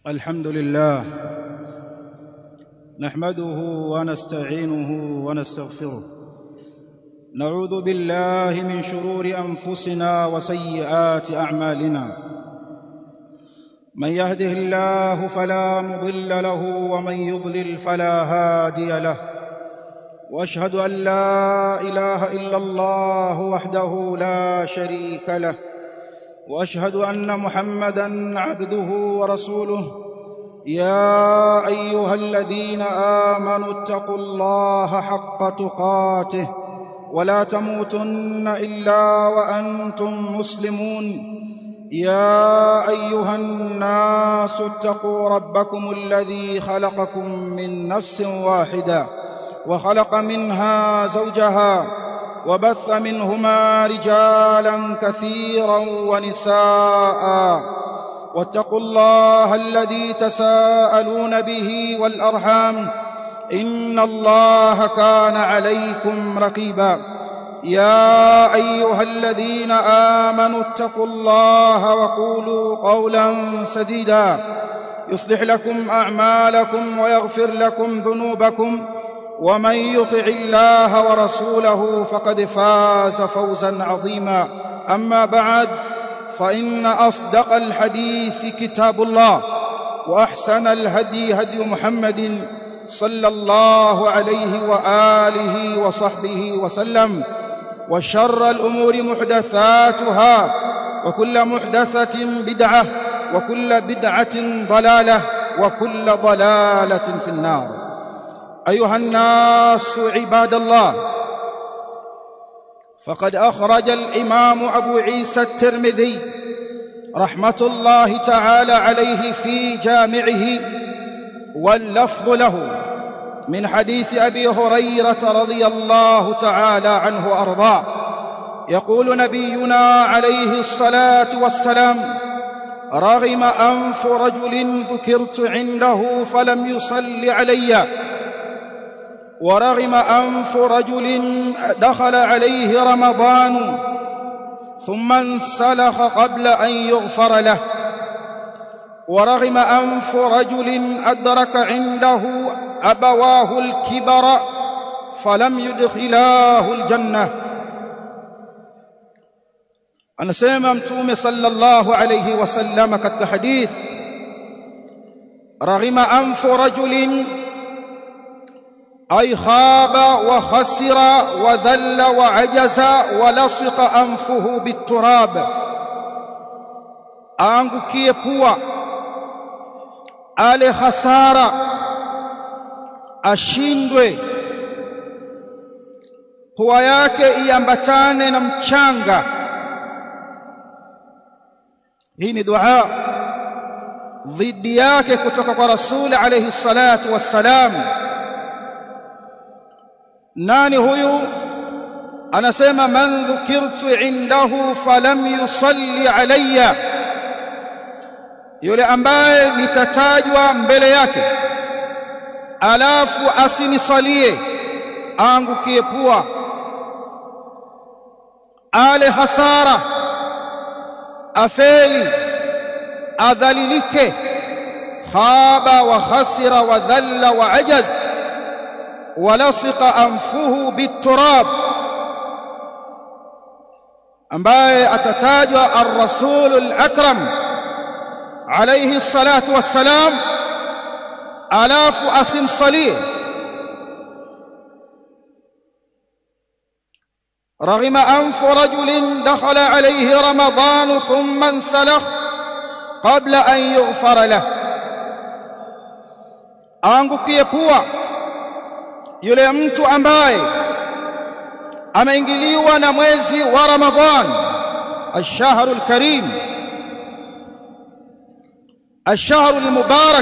الحمد لله نحمده ونستعينه ونستغفره نعوذ بالله من شرور انفسنا وسيئات اعمالنا من يهده الله فلا مضل له ومن يضلل فلا هادي له واشهد ان لا اله الا الله وحده لا شريك له واشهد ان محمدا عبده ورسوله يا ايها الذين امنوا اتقوا الله حق تقاته ولا تموتن الا وانتم مسلمون يا ايها الناس اتقوا ربكم الذي خلقكم من نفس واحده وخلق منها زوجها وبث منهما رجالا كثيرا ونساء واتقوا الله الذي تساءلون به والارحام ان الله كان عليكم رقيبا يا ايها الذين امنوا اتقوا الله وقولوا قولا سديدا يصلح لكم اعمالكم ويغفر لكم ذنوبكم ومن يطع الله ورسوله فقد فاز فوزا عظيما اما بعد فان اصدق الحديث كتاب الله واحسن الهدي هدي محمد صلى الله عليه واله وصحبه وسلم وشر الامور محدثاتها وكل محدثه بدعه وكل بدعه ضلاله وكل ضلاله في النار ايها الناس عباد الله فقد اخرج الامام ابو عيسى الترمذي رحمه الله تعالى عليه في جامعه واللفظ له من حديث ابي هريره رضي الله تعالى عنه وارضاه يقول نبينا عليه الصلاه والسلام رغم انف رجل ذكرت عنده فلم يصل عليّ ورغم انف رجل دخل عليه رمضان ثم انسلخ قبل ان يغفر له ورغم انف رجل ادرك عنده ابواه الكبر فلم يدخلاه الجنه anasema mtume sallallahu alayhi wasallam katika hadith raghima anfu rajulin أي خاب وخسر وذل وعجز ولصق أنفه بالتراب aangukie pua ale hasara ashindwe pua yake iambatane na mchanga hii ni dua dhidi yake kutoka kwa rasuli alayhi salatu wassalam nani huyu anasema man dhukirtu indahu falam yusalli alayya yule ambaye nitatajwa mbele yake alafu asinisalie aangukie pua ale hasara afeli adhalilike khaba wa khasira wa dhalla wa ajaz ولصق أنفه بالتراب ambaye atatajwa ar-rasul al-akram alayhi salatu wassalam alafu asimsalie رغم أنف رجل دخل عليه رمضان ثم انسلخ قبل أن يغفر له aangukie pua yule mtu ambaye ameingiliwa na mwezi wa Ramadhan ash-shahru al-karim ash-shahru al-mubarak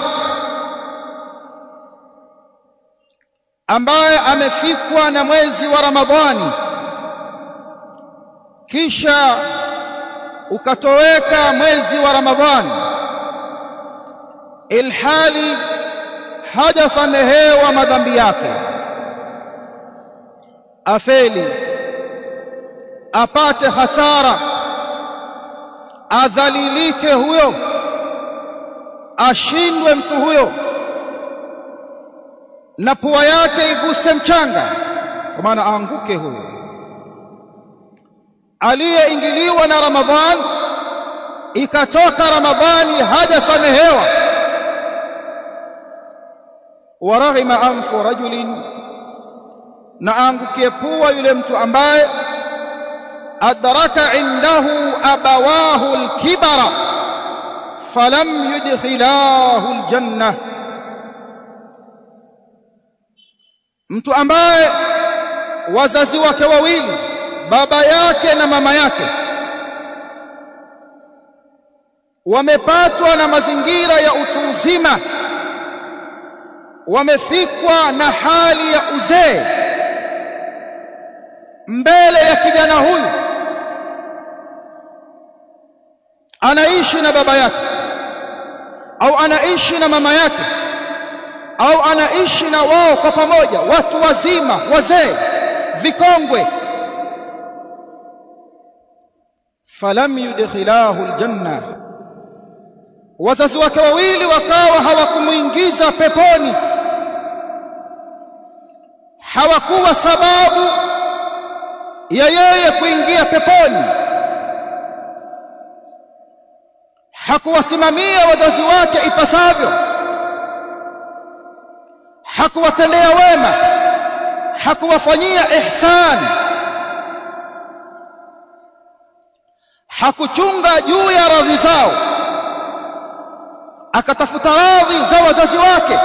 ambaye amefikwa na mwezi wa Ramadhani kisha ukatoweka mwezi wa Ramadhani ilhali hajasamehewa madhambi yake afeli apate hasara adhalilike huyo ashindwe mtu huyo na pua yake iguse mchanga kwa maana aanguke huyo aliyeingiliwa na Ramadhan ikatoka Ramadhani hajasamehewa waraghima anfu rajulin na aangukie pua yule mtu ambaye adraka indahu abawahu alkibara falam yudkhilahu aljanna mtu ambaye wazazi wake wawili baba yake na mama yake wamepatwa na mazingira ya utu uzima wamefikwa na hali ya uzee mbele ya kijana huyu anaishi na baba yake au anaishi na mama yake au anaishi na wao kwa pamoja watu wazima wazee vikongwe falam yudkhilahu aljanna wazazi wake wawili wakawa hawakumuingiza peponi hawakuwa sababu ya yeye kuingia peponi hakuwasimamia wazazi wake ipasavyo hakuwatendea wema hakuwafanyia ihsan hakuchunga juu ya radhi zao akatafuta radhi za wazazi wake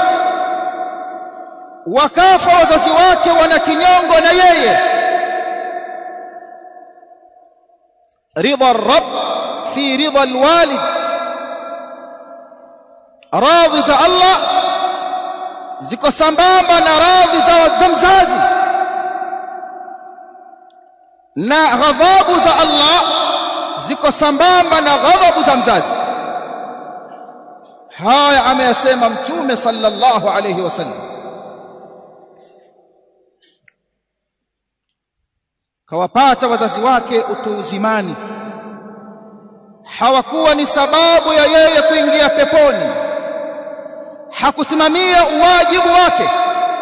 wakafa wazazi wake wana kinyongo na yeye ridha rabb fi ridha alwalid radhi za Allah ziko sambamba na radhi za mzazi na ghadhabu za Allah ziko sambamba na ghadhabu za mzazi haya ameyasema mtume sallallahu alayhi wasallam kawapata wazazi wake utu uzimani hawakuwa ni sababu ya yeye kuingia peponi hakusimamia uwajibu wake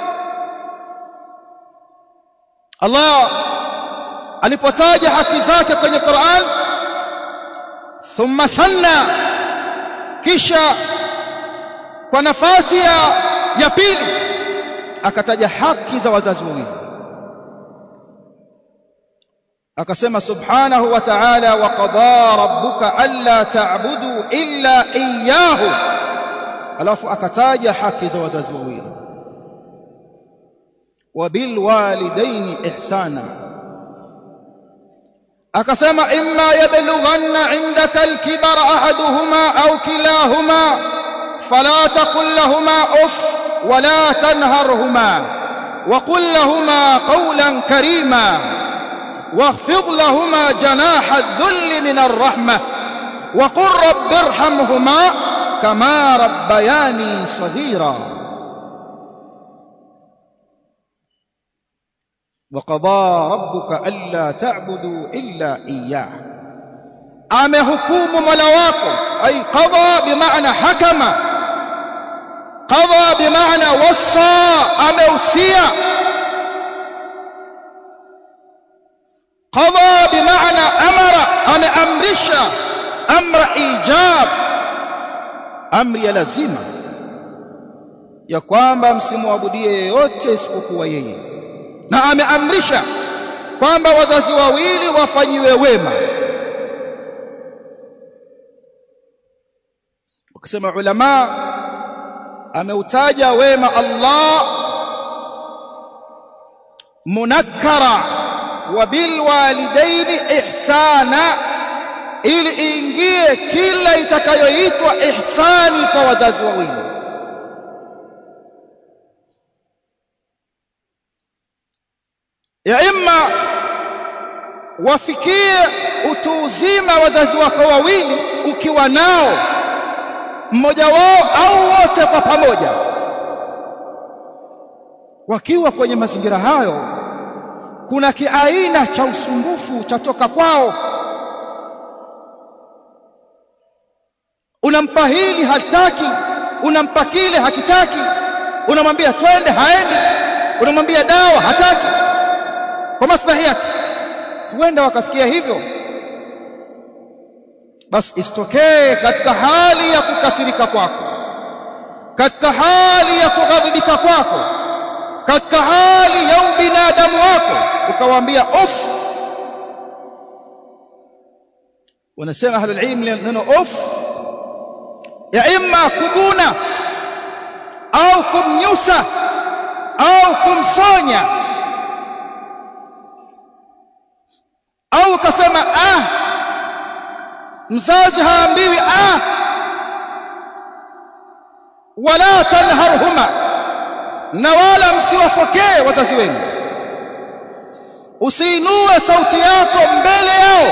Allah alipotaja haki zake kwenye Qur'an thumma thanna kisha kwa nafasi ya, ya pili akataja haki za wazazi wawili akasema subhanahu wa ta'ala wa qada rabbuka alla ta'budu illa iyyahu alafu akataja haki za wazazi wawili wa bil walidaini ihsana akasema imma yablughanna indaka al-kibara ahaduhuma au kilahuma fala taqul lahumā uff wala tanharhumā وقل لهما قولا كريما واخفض لهما جناح الذل من الرحمة وقل رب ارحمهما كما ربياني صغيرا وقضى ربك ألا تعبدوا إلا إياه amehukumu mola wako ay qadha bimaana hakama qadha bimaana wassa ameusia qadha bimaana amara ameamrisha amra ijab amri ya lazima ya kwamba msimwabudie yeyote isipokuwa yeye na ameamrisha kwamba wazazi wawili wafanyiwe wema wakisema ulama ameutaja wema Allah munakkara wa bil walidaini ihsana ili iingie kila itakayoitwa ihsani kwa wazazi wawili ya imma wafikie utu uzima wazazi wako wawili ukiwa nao mmoja wao au wote kwa pamoja wakiwa kwenye mazingira hayo kuna kiaina cha usumbufu chatoka kwao unampa hili hataki unampa kile hakitaki unamwambia twende haendi unamwambia dawa hataki kwa maslahi yake huenda wakafikia hivyo basi isitokee katika hali ya kukasirika kwako katika hali ya kughadhibika kwako katika hali ya ubinadamu wako ukawaambia off wanasema ahlul ilm neno off ya imma kuguna au kumnyusa au kumsonya au ukasema ah mzazi haambiwi ah wala tanharhuma na wala msiwafokee wazazi wenu usiinue sauti yako mbele yao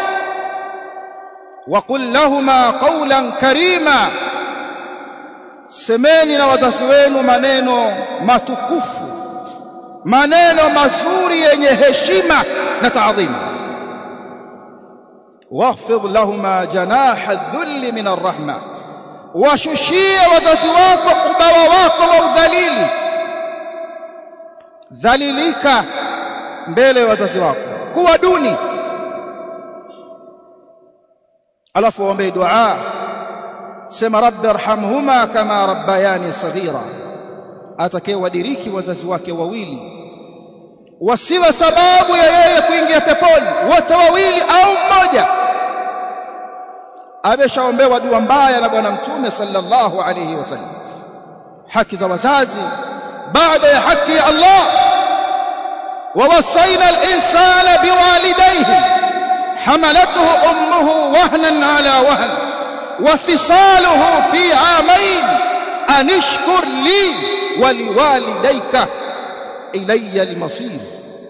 waqul lahuma qawlan karima semeni na wazazi wenu maneno matukufu maneno mazuri yenye heshima na taadhima واخفض لهما جناح الذل من الرحمه washushie wazazi wako ubawa wako wa udhalili dhalilika mbele ya wazazi wako kuwa duni alafu waombe dua sema rabbi arhamhuma kama rabbayani saghira atakayewadiriki wazazi wake wawili wasiwe sababu ya yeye kuingia peponi wote wawili au mmoja ameshaombewa dua mbaya na bwana mtume sallallahu alayhi wasallam haki za wazazi baada ya haki ya Allah ووصينا الإنسان بوالديه حملته أمه وهنا على وهن وفصاله في عامين أن اشكر لي ولوالديك إلي المصير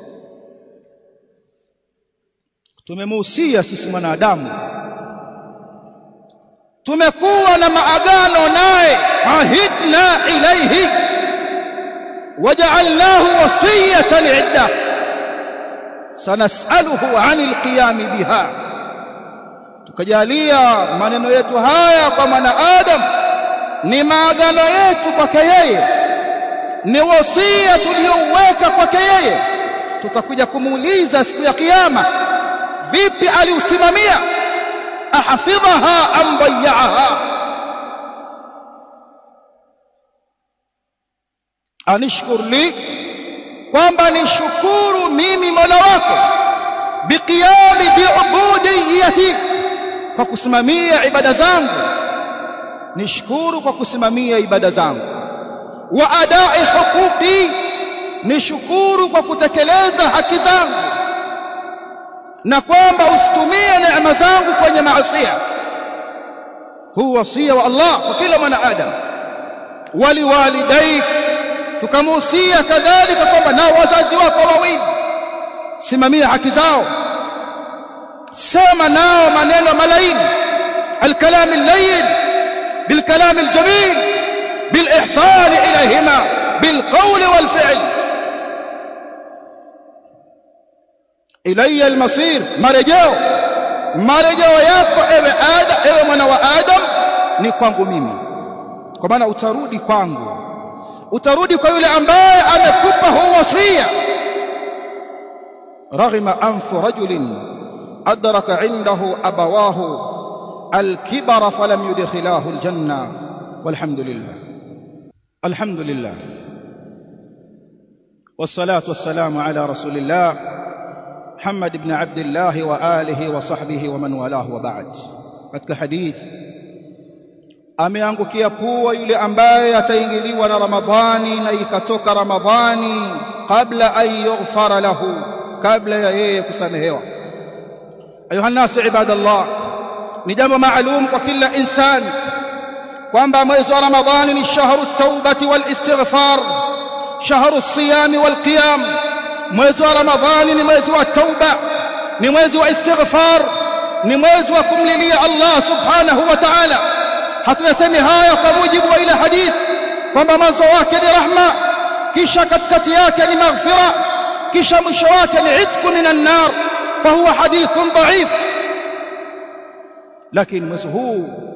tumemuhusia sisi mwanadamu tumekuwa na maagano naye ahidna ilaihi waja'alnahu wasiyatan 'idda sanasaluhu 'anil qiyam biha tukajalia maneno yetu haya kwa mwanadamu ni maagano yetu kwake yeye ni wasia tuliouweka kwake yeye tutakuja kumuuliza siku ya kiyama vipi aliusimamia ahafidhaha am dayya'aha anishkur li kwamba nishukuru mimi Mola wako biqiyami biubudiyyati kwa kusimamia ibada zangu nishukuru kwa kusimamia ibada zangu wa adai huquqi nishukuru kwa kutekeleza haki zangu na kwamba usitumie neema zangu kwenye maasiya huu wasia wa Allah kwa kila mwanadamu waliwalidaik tukamuhusia kadhalika kwamba na wazazi wako wawili simamia haki zao sema nao maneno malaini الكلام اللين بالكلام الجميل بالإحسان إليهما بالقول والفعل إلي المصير مرجو مرجو yako ewe adam ewe mwana wa adam ni kwangu mimi kwa maana utarudi kwangu utarudi kwa yule ambaye amekupa huu wasia raghima anfu rajulin adraka indahu abawahu الكبر فلم يدخلاه الجنة والحمد لله الحمد لله والصلاة والسلام على رسول الله محمد بن عبد الله وآله وصحبه ومن والاه وبعد katika hadith ameangukia pua yule ambaye ataingiliwa na Ramadhani na ikatoka Ramadhani kabla an yughfara lahu kabla ya yeye kusamehewa ayuha nasu ibadallah ni jambo maalum kwa kila insani kwamba mwezi wa Ramadhani ni shahru taubati wal istighfar shahru siyami wal qiyam mwezi wa Ramadhani ni mwezi wa tauba ni mwezi wa istighfar ni mwezi wa kumlilia Allah subhanahu wa ta'ala hatuyasemi haya kwa mujibu wa ile hadith kwamba mwanzo wake ni rahma kisha katikati yake ni maghfira kisha mwisho wake ni itqu minan nar fahuwa hadithun dha'if lakini mwezi huu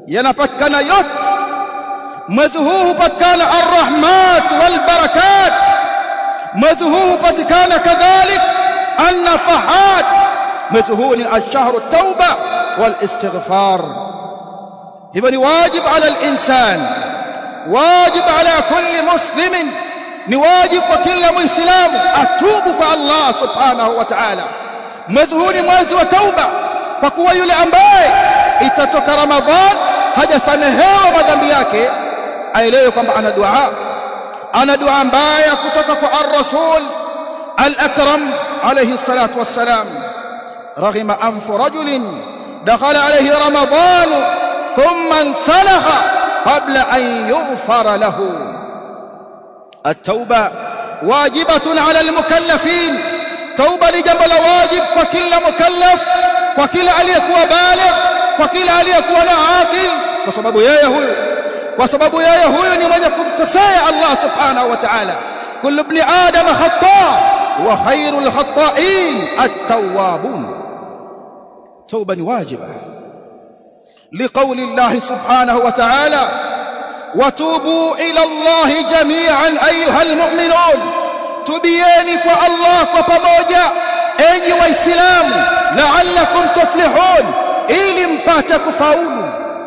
yanapatikana yote mwezi huu hupatikana arrahmat walbarakat mwezi huu hupatikana kadhalik annafahat mwezi huu ni ashhuru tauba walistighfar hivyo ni wajib ala alinsan wajib ala kulli muslimin ni wajib kwa kila muislamu atubu kwa Allah subhanahu wa ta'ala mwezi huu ni mwezi wa tauba kwa kuwa yule ambaye itatoka ramadhan hajasamehewa madhambi yake aelewe kwamba ana dua ana dua mbaya kutoka kwa ar-rasul al-akram alayhi salatu wassalam raghima anfu rajulin dakhala alayhi ramadan thumma insalakha qabla an yughfara lahu التوبه واجبه على المكلفين توبه لجنب الواجب وكل مكلف وكل aliyekuwa baligh kwa kila aliyekuwa na aqil kwa sababu yeye huyu kwa sababu yeye huyu ni mwenye kumkosea Allah subhanahu wa ta'ala kullu ibn adam khata wa khairul khata'in at-tawwabun توبه ni wajiba لقول الله سبحانه وتعالى وتوبوا الى الله جميعا ايها المؤمنون tubieni kwa Allah kwa pamoja enyi waislamu la'allakum tuflihun ili mpate kufaulu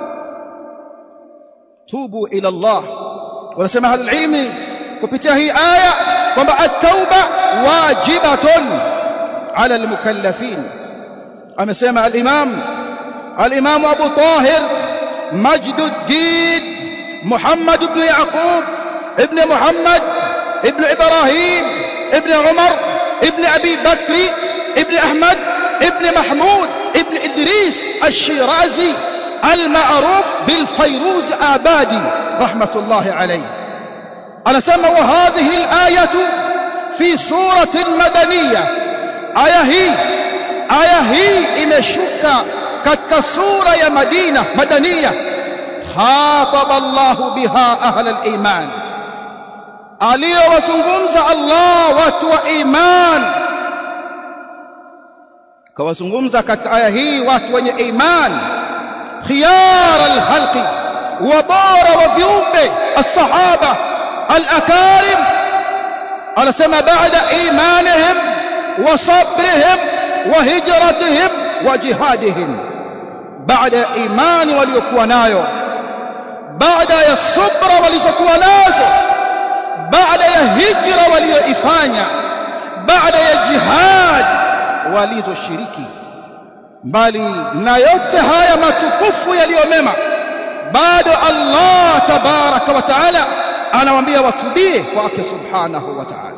tubu ila Allah wanasema ahlul ilmi kupitia hii aya kwamba at-tauba wajibatun ala al-mukallafin amesema al-imam al-imam Abu Tahir Majduddin محمد بن يعقوب ابن محمد ابن إبراهيم ابن عمر ابن أبي بكر ابن أحمد ابن محمود ابن إدريس الشيرازي المعروف بالفيروز آبادي رحمة الله عليه أنا سمى وهذه الآية في سورة مدنية آية هي آية هي إمشك كالسورة يا مدينة مدنية خاطب الله بها أهل الإيمان aliyowazungumza Allah watu wa iman kawazungumza katika aya hii watu wenye iman khiyar alkhalqi wa bora wa viumbe as-sahaba al-akarim anasema baada imanihim wa sabrihim wa hijratihim wa jihadihim baada imani waliokuwa nayo baada ya subra walizokuwa nazo baada ya hijra walioifanya baada ya jihad walizoshiriki mbali na yote haya matukufu yaliyomema bado Allah tabaraka wa taala anawaambia watubie kwake subhanahu wa taala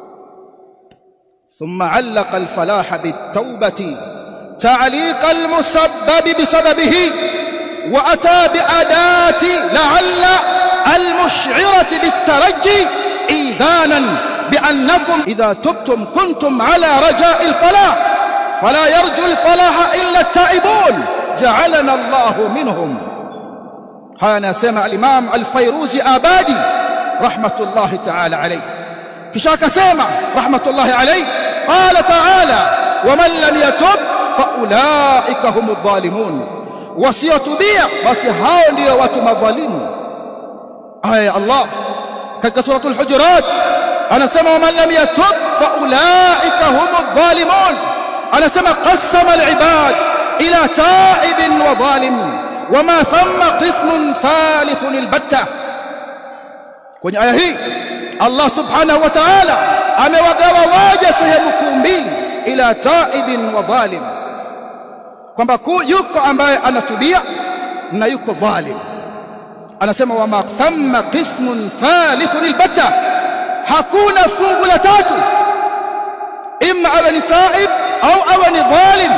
ثم علق الفلاح بالتوبة تعليق المسبب بسببه وأتى بأداة لعل المشعرة بالترجي إيذانا بأنكم إذا تبتم كنتم على رجاء الفلاح فلا يرجو الفلاح إلا التائبون جعلنا الله منهم هانا سمع الإمام الفيروزي آبادي رحمة الله تعالى عليه كشاك سمع رحمة الله عليه قال تعالى ومن لم يتب فأولئك هم الظالمون wasiotubia basi hao ndio watu madhalimu aya ya Allah katika suratul hujurat anasema waman lam yatub faulaika humudh dhalimun anasema qassama alibad ila taibin wa dhalim wama thamma qismun thalithun albatta kwenye aya hii Allah subhanahu wa ta'ala amewagawa waja sehemu kuu mbili ila taibin wa dhalim kwamba yuko ambaye anatubia na yuko dhalim anasema wama thamma qismun thalithun albatta hakuna fungu la tatu imma awe ni taib au awe ni dhalim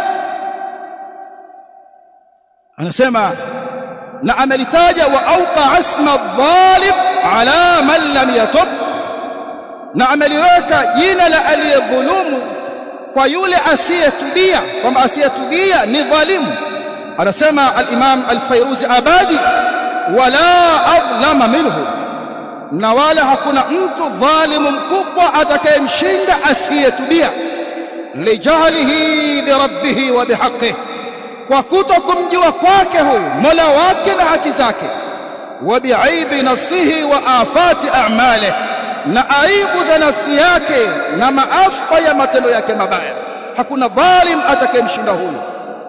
anasema na amelitaja wa auqa asma dhalim ala man lam yatub na ameliweka jina la aliyedhulumu kwa yule asiyetubia kwamba asiyetubia ni dhalimu anasema al-Imam al-Fayruzi Abadi wala adlama minhu na wala hakuna mtu dhalimu mkubwa atakayemshinda asiyetubia lijahlihi bi rabbih wa bihaqqihi kwa kuto kumjua kwake huyu Mola wake na haki zake wa biaibi nafsihi wa afati a'malihi na aibu za nafsi yake na maafa ya matendo yake mabaya hakuna dhalim atakayemshinda huyu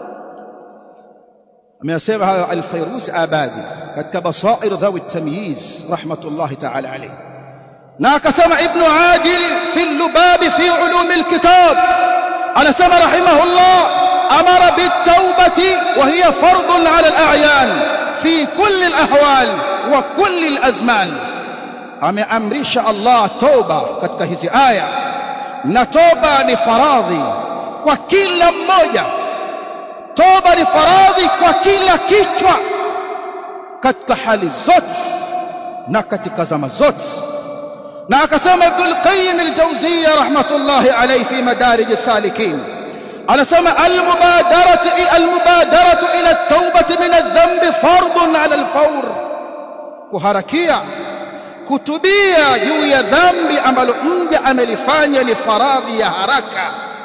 ameyasema hayo al-Fayruz Abadi katika basair dhawi at-tamyiz rahmatullahi ta'ala alayhi na akasema ibn Adil fi al-Lubab fi ulum al-kitab anasema rahimahullah amara bit-taubati wa hiya fardun 'ala al-a'yan fi kulli al-ahwal wa kulli al-azman ameamrisha Allah toba katika hizi aya na toba ni faradhi kwa kila mmoja toba ni faradhi kwa kila kichwa katika hali zote na katika zama zote na akasema Ibn al-Qayyim al-Jawziyya rahmatullahi alayhi fi madarij as-salikin anasema al-mubadaratu al-mubadaratu ila at-taubati min adh-dhanbi fardun 'ala al-fawr kuharakia kutubia juu ya dhambi ambalo mja amelifanya ni faradhi ya haraka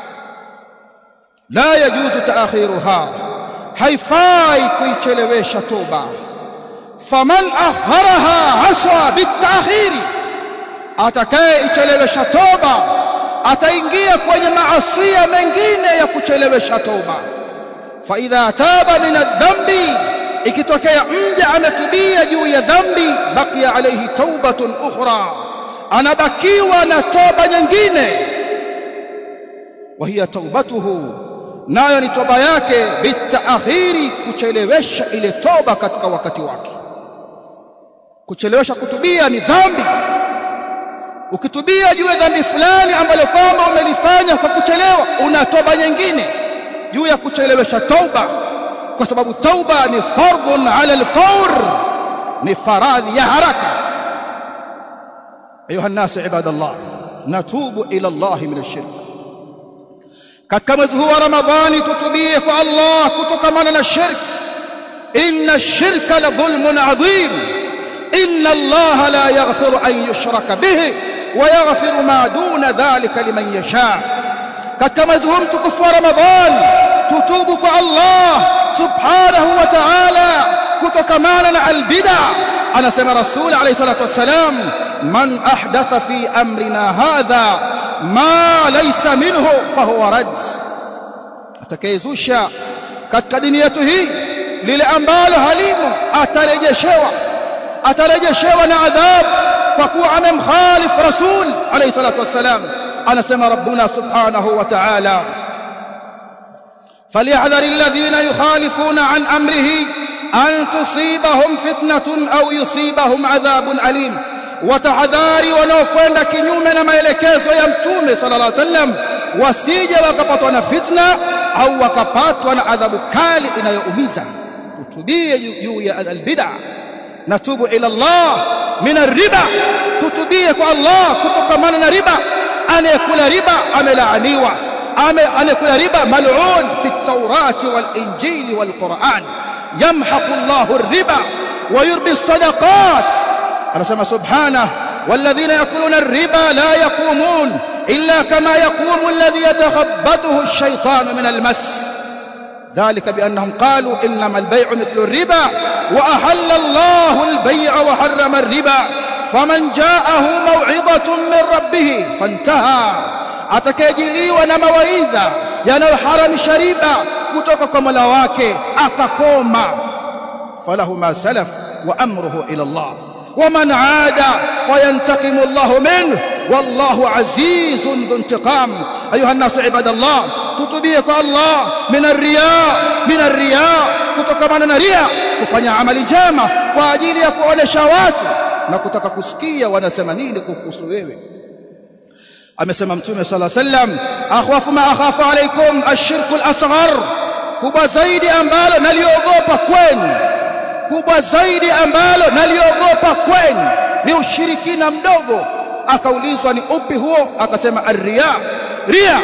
la yajuzu taakhiruha haifai kuichelewesha toba faman akharaha aswa bitaakhiri atakayeichelewesha toba ataingia kwenye maasiya mengine ya kuchelewesha toba fa idha taba min adh-dhanbi ikitokea mja ametubia juu ya dhambi baqiya alayhi taubatun ukhra anabakiwa na toba nyingine wa hiya taubatuhu nayo ni toba yake bitaakhiri kuchelewesha ile toba katika wakati wake kuchelewesha kutubia ni dhambi ukitubia juu ya dhambi fulani ambalo kwamba umelifanya kwa kuchelewa una toba nyingine juu ya kuchelewesha toba kwa sababu tauba ni fardun ala alfawr ni faradhi ya haraka ayuha الناس عباد الله نتوب الى الله من الشرك katika mwezi huu wa ramadhani tutubie kwa Allah kutokamana na shirk inna ash-shirka la dhulmun adhim inna Allah la yaghfiru an yushraka bihi wa yaghfiru ma duna dhalika liman yasha katika mwezi huu mtukufu wa ramadhani tutubu kwa Allah subhanahu wa ta'ala kutokamana na albid'a anasema rasul alayhi salatu wassalam man ahdatha fi amrina hadha ma laysa minhu fahuwa rad atakayezusha katika dini yetu hii lile ambalo halimo atarejeshewa atarejeshewa na adhabu kwa kuwa amemkhalif rasul alayhi salatu wassalam anasema rabbuna subhanahu wa ta'ala فليحذر الذين يخالفون عن امره ان تصيبهم فتنه او يصيبهم عذاب اليم وتحذاري wanaokwenda kinyume na maelekezo ya mtume sallallahu alaihi wasallam wasije wakapatwa na fitna au wakapatwa na adhabu kali inayoumiza kutubie juu ya albid'a natubu ila Allah min arriba tutubie kwa Allah kutokamana na riba anayekula riba amelaaniwa anayekula riba mal'un fi at-taurati wal-injili wal-Qur'an yamhaqu Allahu ar-riba wa yurbi as-sadaqat anasema subhanahu والذين يأكلون الربا لا يقومون إلا كما يقوم الذي يتخبطه الشيطان من المس ذلك بأنهم قالوا إنما البيع مثل الربا وأحل الله البيع وحرم الربا فمن جاءه موعظة من ربه فانتهى atakayejiliwa na mawaidha yanayoharamisha riba kutoka kwa Mola wake akakoma falahu ma salaf wa amruhu ila Allah ومن عاد فينتقم الله منه والله عزيز ذو انتقام ايها الناس عباد الله تتبيك الله من الرياء من الرياء kutokamana na ria kufanya amali njema kwa ajili ya kuonesha watu na kutaka kusikia wanasema nini kuhusu wewe amesema mtume sala sallam akhwafu ma akhafu alaikum ashirku al-asghar kubwa zaidi ambalo naliogopa kwenu kubwa zaidi ambalo naliogopa kwenu ni ushirikina mdogo akaulizwa ni upi huo akasema arriya ria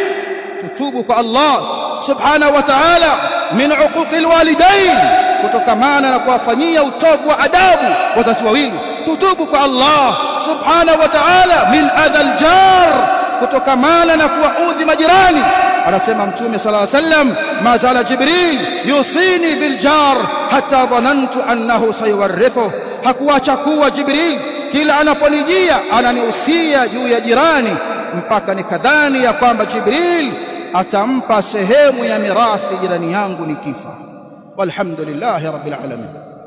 tutubu kwa Allah subhanahu wa ta'ala min uquqi alwalidain kutokamana na kuwafanyia utovu wa adabu wazazi wawili tutubu kwa Allah subhanahu wa ta'ala min adha aljar kutokamana na kuwaudhi majirani anasema mtume sallallahu alayhi wasallam ma zala jibril yusini bil jar hatta dhanantu annahu sayuwarithu hakuacha kuwa jibril kila anaponijia ananihusia juu ya jirani mpaka nikadhani ya kwamba jibril atampa sehemu ya mirathi jirani yangu nikifa walhamdulillahi rabbil alamin